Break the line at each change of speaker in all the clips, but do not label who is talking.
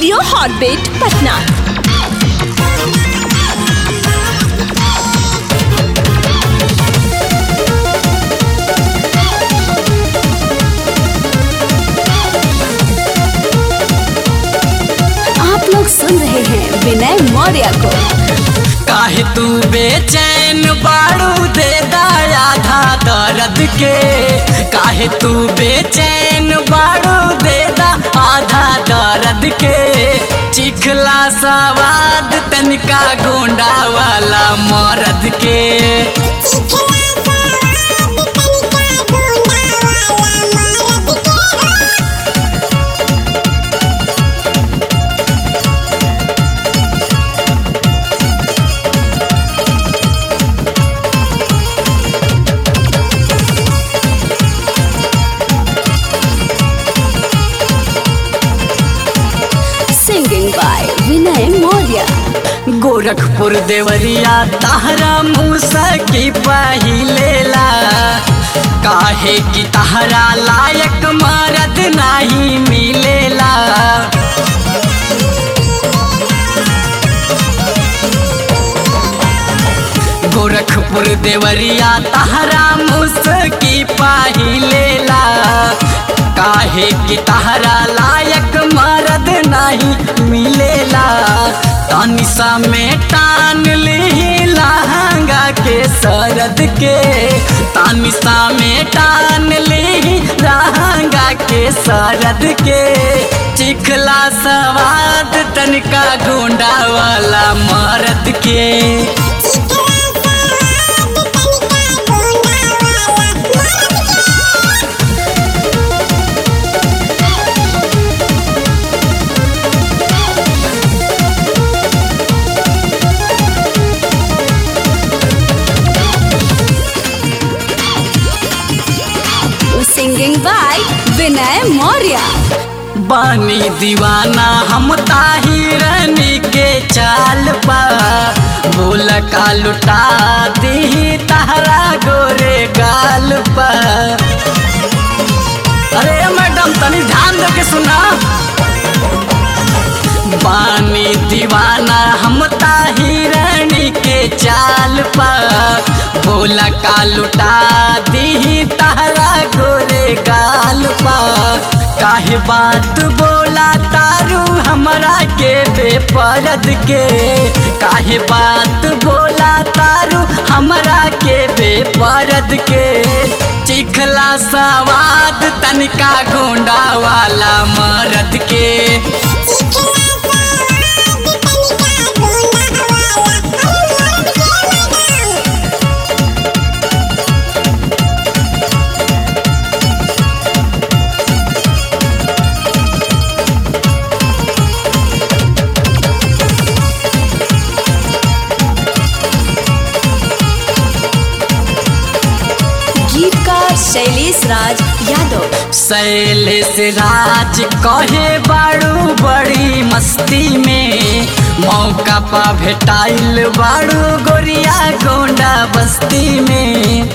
studio Hotbit Patna आप लोग सुन रहे हैं विनय मौर्य को
काहे तू बेचैन बाड़ू दे दाया था दर्द के काहे तू बेचैन बाड़ू दे दा आधा दर्द के चिखला सवाद तनिका गोंडा वाला मर्द के
सिंगिंग बाय विनय मौर्य
गोरखपुर देवरिया तहरा मूसा की पहिलेला काहे की तहरा लायक मरद नहीं मिलेला गोरखपुर देवरिया तहरा मुस्की पहिलेला काहे की तहरा लायक मरद नहीं मिलेला तनिसा में टान ली लहंगा के सरद के तनिसा में टान ली लहंगा के सरद के चिखला सवाद तनिका गोंडा वाला मरद के
सिंगिंग बाय विनय मौर्य
बानी दीवाना हम ताहिरनी के चाल पा बोल का लुटा दी तहरा गोरे गाल पा अरे मैडम तनी ध्यान दे के सुना बानी दीवाना हम ताहिरनी के चाल पा बोल का लुटा दी तहरा गोरे गाल पा काहे बात बोला तारू हमरा के बेपरद के काहे बात बोला तारू हमरा के बेपरद के चिखला सवाद तनिका गोंडा वाला मरद के
गीतकार शैलेश राज यादव
शैलेश राज कहे बाड़ू बड़ी मस्ती में मौका पा भेटाइल बाड़ू गोरिया गोंडा बस्ती में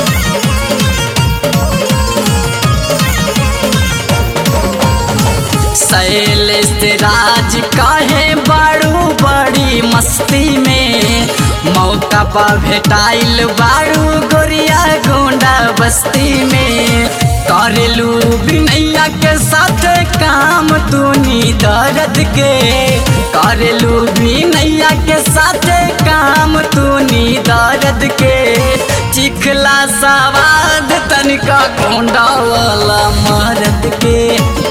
शैलेश राज कहे बाड़ू बड़ी मस्ती में मौका पा भेटाइल बाड़ू गोरिया गोंडा बस्ती में करेलू बिनैया के साथ काम तूनी दर्द के करेलू बिनैया के साथ काम तूनी दर्द के चिखला सवाद तनिका गोंडा वाला मर्द के